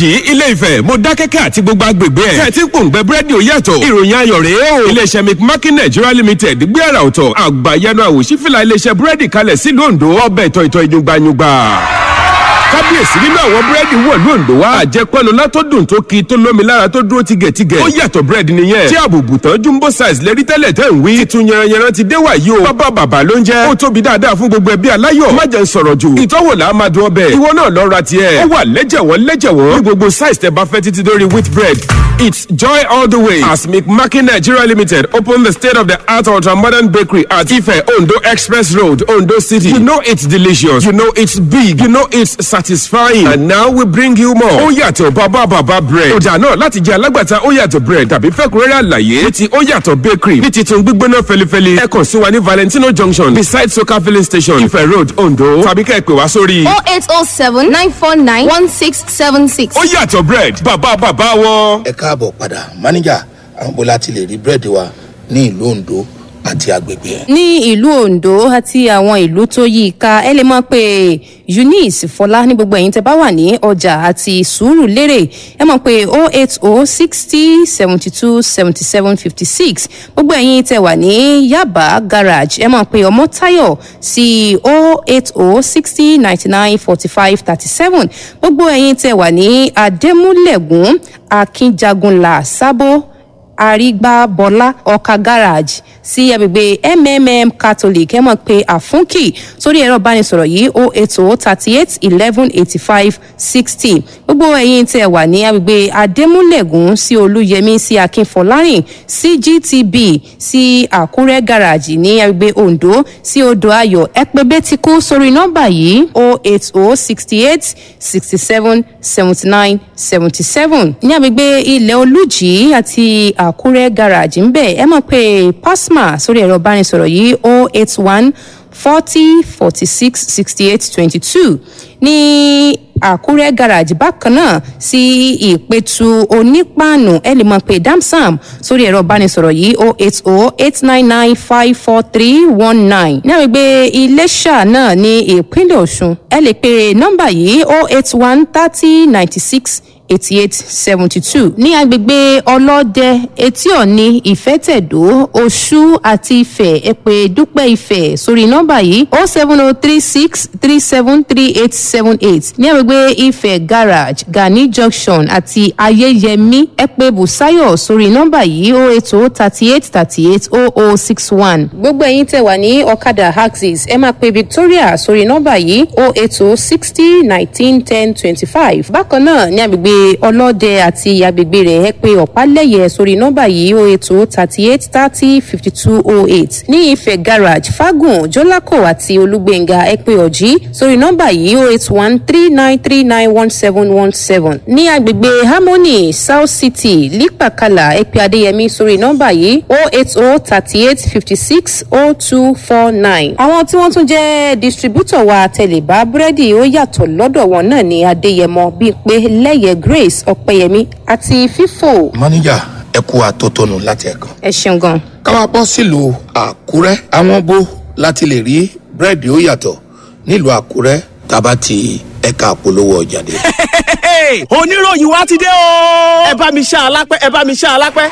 ìjì ilé ifẹ̀ mọ̀dákẹ́kẹ́ àti gbogbo agbègbè ẹ̀ tẹ̀ tí ń pòǹgbẹ búrẹ́dì ó yàtọ̀ ìròyìn ayọ̀ rèé o iléeṣẹ́ mcmakin nigeria limited gbé àrà ọ̀tọ̀ àgbàyanu àwòṣífìlà iléeṣẹ́ búrẹ́dì kalẹ̀ sílùú ondo ọbẹ̀ tọ̀ìtọ̀ ìyungbayungba kábíyèsí nínú àwọn búrẹ́dì wọ̀lú òǹdó wa àjẹpẹ́nu látọ́dún tó ki tó lómi lára tó dúró tigẹ̀tigẹ̀ ó yàtọ̀ búrẹ́dì nìyẹn tí àbùbù tán jumbo size lérí tẹ́lẹ̀ tẹ́ ń wí titun yẹranyẹran ti dé wàyí o bàbá bàbá ló ń jẹ́ ó tóbi dáadáa fún gbogbo ẹbí aláyọ̀ má jẹ́ ń sọ̀rọ̀ jù ìtọ́wò là á máa dún ọbẹ̀ ìwọ náà lọ ra tiẹ̀ ó wà lẹ́jẹ̀wọ́n lẹ́jẹ̀wọ́n ní gbogbo size tẹ́ bá fẹ́ títí dórí wheat bread It's joy all the way as McMakin Nigeria Limited open the state of the art ultra modern bakery at Ife Ondo Express Road, Ondo City. You know it's delicious. You know it's big. You know it's satisfying. And now we bring you more. Ó yàtọ̀ bàbá bàbá bread. Ọjà náà láti jẹ́ alágbàtà ó yàtọ̀ bread tàbí fẹ́kúrẹ́rẹ́ àlàyé ní ti ó yàtọ̀ bakery ní titun gbígbóná fẹlifẹli. Ẹ kàn sí wa ní Valentino Junction beside Soka filling station Ife Road, Ondo. Tàbí ká ẹ pè wá sórí. 0807 949 1676. Ó yàtọ̀ bread bàbá bàbá wọn. ẹ káàbọ̀ padà máníjà àwọn bó láti lè rí búrẹ́dì wa ní ìlú ondo àti agbègbè ẹ̀. ní ìlú ondo àti àwọn ìlú tó yí i ká ẹ lè mọ pé eunice fọlá ní gbogbo ẹ̀yin tẹ bá wà ní ọjà àti sùúrù lérè ẹ mọ̀ pé o eight o sixty seventy two seventy seven fifty six gbogbo ẹ̀yin tẹ wà ní yaba garage ẹ mọ̀ pé ọmọ tayo sí o eight o sixty ninety nine forty five thirty seven gbogbo ẹ̀yin tẹ wà ní adémúlẹ̀gùn akínjagunlá sábó àrígbábọlá ọkà garage sí agbègbè mmm catholic ẹ mọ̀ pé àfúnkì sórí ẹ̀rọ ìbánisọ̀rọ̀ yìí o eight o thirty eight eleven eighty five sixty gbogbo ẹ̀yin tẹ̀ wà ní agbègbè adémúlẹ̀gùn sí olúyẹmí sí akínfọlárìn sí gtb sí àkúrẹ́ garage ní agbègbè ondo sí odò ayọ̀ ẹ pé bẹ́tíkú sórí nọ́mbà yìí o eight o sixty eight sixty seven seventy nine seventy seven ní agbègbè ilẹ̀ olùjì àti àkúrẹ́ garage ń bẹ̀ ẹ mọ̀ pé pasma sórí ẹ̀rọ ìbánisọ̀rọ̀ yìí o eight one forty forty six sixty eight twenty two ní àkúrẹ́ garage bákan náà sí ìpẹ̀tù onípàànù ẹ lè mọ̀ pé damsam sórí ẹ̀rọ ìbánisọ̀rọ̀ yìí o eight o eight nine nine five four three one nine ní àgbègbè iléṣà náà ní ìpínlẹ̀ ọ̀ṣun ẹ lè pe nọ́mbà yìí o eight one thirty ninety six eighty eight seventy two ní agbègbè ọlọ́dẹ etí ọ̀ni ìfẹ́tẹ̀dó oṣù àti ìfẹ́ ẹ̀pẹ́ dúpẹ́ ìfẹ́ sórí nọ́mbà yìí o seven o three six three seven three eight seven eight ní agbègbè ìfẹ́ garage gani junction àti ayẹyẹmí ẹ̀pẹ́ busayo sórí nọ́mbà yìí o eight o thirty eight thirty eight o o six one. gbogbo ẹ̀yin tẹ̀ wá ní ọ̀kadà axis ẹ máa pe victoria sórí nọ́mbà yìí o eight o sixty nineteen ten twenty five bákan náà ní agbègbè ọlọ́dẹ àti agbègbè rẹ̀ ẹ pé ọ̀pálẹ̀yẹ sórí nọ́mbà yìí o ètò thirty eight thirty fifty two oh eight ní ìfẹ́ garage fagun jọlákò àti olúgbẹ̀ngà ẹ pé ọ̀jí sórí nọ́mbà yìí o eight one three nine three nine one seven one seven ní agbègbè harmony south city lípàkàlà ẹ pé adéyẹmí sórí nọ́mbà yìí o eight oh thirty eight fifty six oh two four nine. àwọn tí wọ́n tún jẹ́ distributor wa tẹ̀lébá búrẹ́dì ó yàtọ̀ lọ́dọ̀ wọn náà ní adéyẹmọ bíi pé lẹ́yẹ grace ọ̀pẹ̀yẹmí àti fífò. máníjà ẹ kú àtótónu láti ẹ̀kan. ẹ ṣeun gan. káwá bọ́ sílùú àkúrẹ́ àwọn bó láti lè rí búrẹ́dì ó yàtọ̀ nílùú àkúrẹ́ tábà ti ẹ̀ka àpolówó ọjà dé. oníròyìn wa ti dé o. ẹ bá mi ṣá alápẹ́ ẹ bá mi ṣá alápẹ́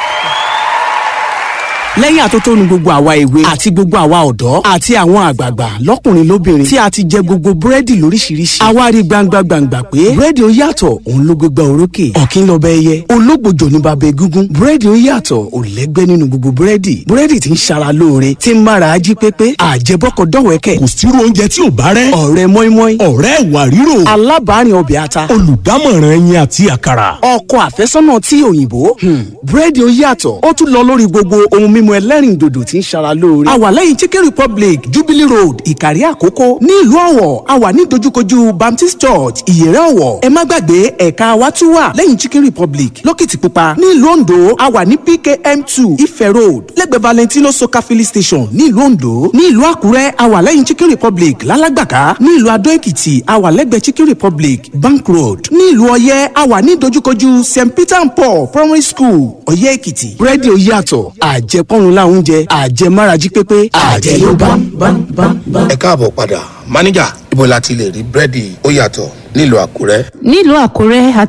lẹ́yìn àtótónu gbogbo àwa èwe àti gbogbo àwa ọ̀dọ́ àti àwọn àgbààgbà lọ́kùnrin lóbìnrin tí a ti jẹ gbogbo búrẹ́dì lóríṣiríṣi àwa rí gbangba gbangba pé búrẹ́dì ó yàtọ̀ òun ló gbégbá orókè ọ̀kín lọ́bẹ̀ ẹyẹ ológbòjò ní bàbá egúngún búrẹ́dì ó yàtọ̀ ò lẹ́gbẹ́ nínú gbogbo búrẹ́dì búrẹ́dì tí ń ṣara lóore tí ń mára ají pépé àjẹbọ́kọ̀ dọ̀wẹ́kẹ̀ kò sírú oúnjẹ tí ò bá rẹ́ ọ̀rẹ́ mọ́ínmọ́ín ọ̀rẹ́ ìwà ríro alábàárìn ọbẹ̀ ata olùdámọ̀ràn ẹyin àti àkàrà ọkọ àfẹ́sọ́nà tí òyìnbó búrẹ́dì ó yàtọ̀ ó tún lọ lórí gbogbo ohun mímu ẹlẹ́rìn dòdò tí ń ṣara lóore. a wà lẹ́yìn chicken republic jubilee road ìkàrí àkókò ní ìlú ọ̀wọ̀ a wà ní dojúkojú baptist church ìyẹ̀rẹ̀ ọ̀wọ̀ ẹ má gbàgbé ẹ̀ka wa tún wà lẹ́yìn chicken republic lókìtìpupa ní ìlú ondo a wà ní pkm two ife road lẹ́gbẹ̀ẹ́ valentino soka filling station ní ìlú ondo ní ìlú àkúrẹ́ a wà lẹ́yìn chicken republic lálágbàká ní ìlú adó èkìtì a wà lẹ́gbẹ̀ẹ́ chicken republic bank road ní ìlú ọyẹ́ a wà ní dojúkojú st peter and paul primary school ọyẹ́ èkìtì búrẹ́dì ó yàtọ̀ àjẹpọ́nrún láwọn oúnjẹ àjẹmárají pépé àjẹ ló bá ń bá ń bá ń bá. ẹ káàbọ̀ padà máníjà ibo la ti lè rí búrẹ́dì ó yàtọ̀ nílùú àkúrẹ́. nílùú àkúrẹ́